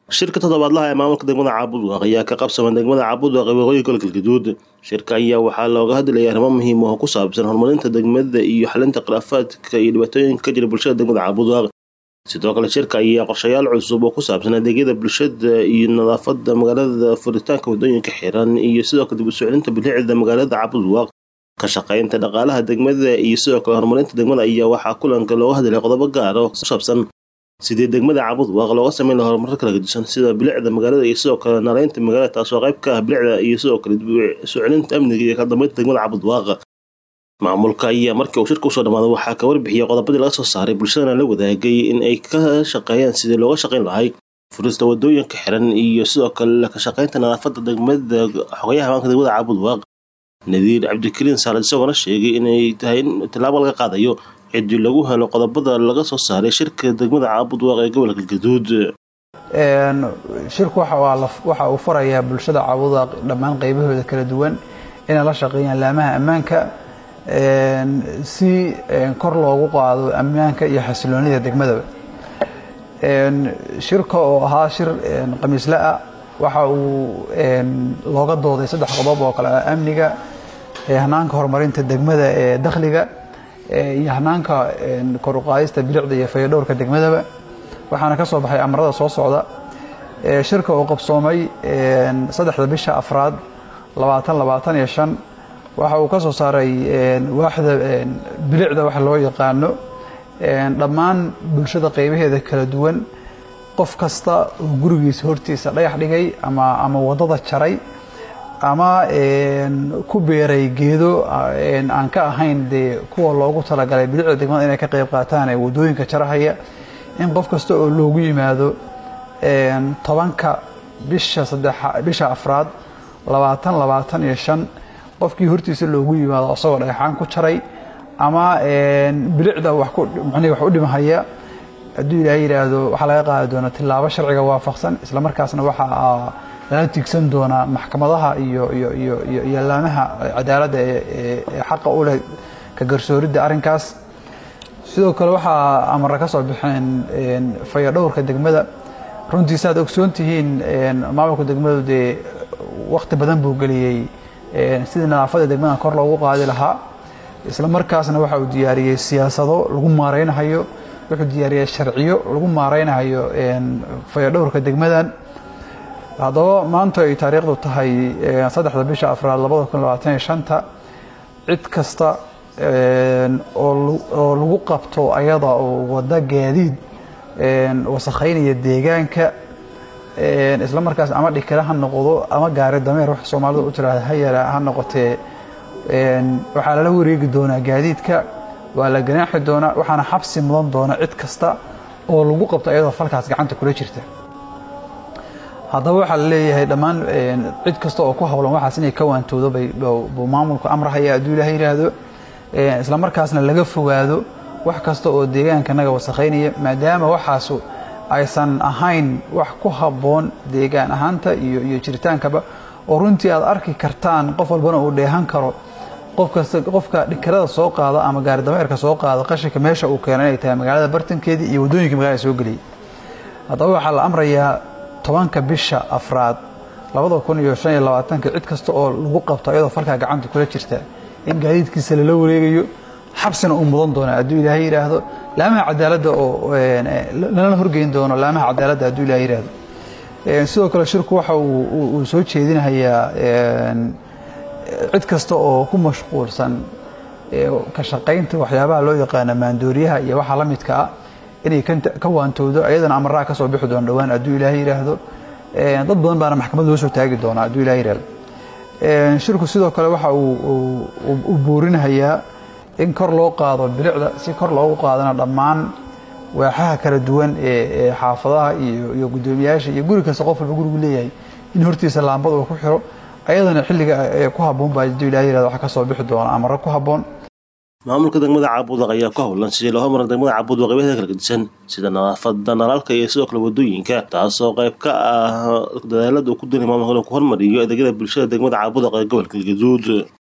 shirka toddobaadlaha ee maamulka degmada caabudwaaq ayaa ka qabsama degmada caabudwaaq ee waqooyi gobolka galgaduud shirka ayaa waxaa looga hadlayay arrimo muhiim oo ku saabsan horumarinta degmada iyo xalinta khilaafaadka iyo dhibaatooyinka ka jira bulshada degmada caabudwaaq sidoo kale shirka ayaa qorshayaal cusub oo ku saabsan adeegyada bulshada iyo nadaafada magaalada furitaanka wadooyinka xiran iyo sidoo kale dib u soclinta bilicda magaalada caabudwaaq ka shaqaynta dhaqaalaha degmada iyo sidoo kale horumarinta degmada ayaa waxaa kulanka looga hadlay qodobo gaar oo ku saabsan sidii degmada caabudwaaq looga sameyn laha horumarro kala gedisan sida bilicda magaalada iyo sidoo kale nareynta magaalada taasoo qayb ka ah bilicda iyo sidoo kale dib u soclinta amniga iyo kala dambeynta degmada caabudwaaq maamulka ayaa markii uu shirka usoo dhamaaday waxaa ka warbixiyay qodobadii laga soo saaray bulshadana la wadaagay in ay ka shaqeeyaan sidii looga shaqayn lahay furista wadooyinka xiran iyo sidoo kale ka shaqaynta nadaafada degmada xogayaha hamaanka degmada caabudwaaq nadiir cabdikariin saalad isagoona sheegay inay tahay in tallaabo laga qaadayo cidii lagu helo qodobada laga soo saaray shirka degmada caabudwaaq ee gobolka galgaduud shirku waxa uu farayaa bulshada caabudwaaq dhammaan qaybahooda kala duwan inay la shaqeeyaan laamaha ammaanka si kor loogu qaado ammaanka iyo xasiloonida degmadaba shirka oo ahaa shir khamiisle-ah waxa uu looga dooday saddex qodob oo kale ah amniga hanaanka horumarinta degmada ee dakhliga iyo hanaanka kor uqaadista bilicda iyo fayadhowrka degmadaba waxaana ka soo baxay amarada soo socda shirka oo qabsoomay saddexda bisha afraad labaatan labaatan iyo shan waxa uu ka soo saaray waaxda bilicda waxa loo yaqaano dhammaan bulshada qaybaheeda kala duwan qof kasta oo gurigiisa hortiisa dhagax dhigay ama ama waddada jaray ama ku beeray geedo aan ka ahayn dee kuwa loogu talagalay bilicda degmada inay ka qayb qaataan ee waddooyinka jarahaya in qof kasta oo loogu yimaado tobanka bisha saddex bisha afraad labaatan labaatan iyo shan qofkii hortiisa loogu yimaado isagoo dhagaxaan ku jaray ama bilicda wax u dhimahaya hadduu ilaahay yidhaahdo waxaa laga qaadi doonaa tillaabo sharciga waafaqsan isla markaasna waxaa lala tigsan doonaa maxkamadaha iyo iyo iyo iyo iyo laamaha cadaaladda ee xaqa u leh ka garsooridda arrinkaas sidoo kale waxaa amara ka soo baxeen fayadhowrka degmada runtii saaad ogsoon tihiin maamulka degmadu dee wakti badan buu geliyey sidii nadaafada degmada kor loogu qaadi lahaa isla markaasna waxa uu diyaariyey siyaasado lagu maareynahayo wuxuu diyaariyey sharciyo lagu maareynahayo fayadhowrka degmadan haddaba maanta ay taariikhdu tahay saddexda bisha afraad labada kun labaatan iyo shanta cid kasta oo lagu qabto ayada oo wadda gaadiid wasakhaynaya deegaanka isla markaas ama dhikale ha noqdo ama gaari dameer wax soomaalida u tiraahda ha yara ha noqotee waxaa lala wareegi doonaa gaadiidka waa la ganaaxi doonaa waxaana xabsi mudan doona cid kasta oo lagu qabto ayadoo falkaas gacanta kula jirta haddaba waxaa la leeyahay dhammaan cid kasta oo ku howlan waxaas inay ka waantoodo buu maamulku amrahaya hadduu ilaah yidhaahdo isla markaasna laga fogaado wax kasta oo deegaanka naga wasakhaynaya maadaama waxaasu aysan ahayn wax ku habboon deegaan ahaanta iyo iyo jiritaankaba oo runtii aad arki kartaan qof walbana uu dheehan karo qofkasta qofka dhikarada soo qaada ama gaari dameerka soo qaada qashinka meesha uu keeno inay tahay magaalada bartankeedii iyo waddooyinka magaalada soo geliyay haddaba waxaa la amrayaa tobanka bisha afraad labada kun iyo shan iyo labaatanka cid kasta oo lagu qabto ayadoo falkaa gacanta kula jirta in gaadiidkiisa lala wareegayo xabsina uu mudan doona hadduu ilaahay yidhaahdo laamaha cadaaladda oo lana horgeyn doono laamaha cadaaladda hadduu ilahay yidhaahdo sidoo kale shirku waxa uu soo jeedinayaa cid kasta oo ku mashquulsan ka shaqaynta waxyaabaha loo yaqaana maandooriyaha iyo waxa la midka ah inay ka waantowdo ayadana amaraha ka soo bixi doona dhowaan hadduu ilaahay yidhaahdo dad badan baana maxkamad loo soo taagi doonaa hadduu ilahay yidhahdo shirku sidoo kale waxa uu buurinahayaa in kor loo qaado bilicda si kor loogu qaadana dhammaan waaxaha kala duwan ee xaafadaha iyo guddoomiyaasha iyo guri kasta qof walba gurigu leeyahay in hortiisa laambad uu ku xiro ayadana xilliga ku habboon baa hadduu ilahay yirahdo waxa ka soo bixi doona amaro ku habboon maamulka degmada caabudwaq ayaa ku howlan sidii loo hormarin degmada caabudwaq qeybaheeda kala gedisan sida nadaafada nalaalka iyo sidoo kale wadooyinka taasoo qayb ka ah dadaalada uu ku doonay maamulka inuu ku hormariyo adeegyada bulshada degmada caabudwaq ee gobolka galgaduud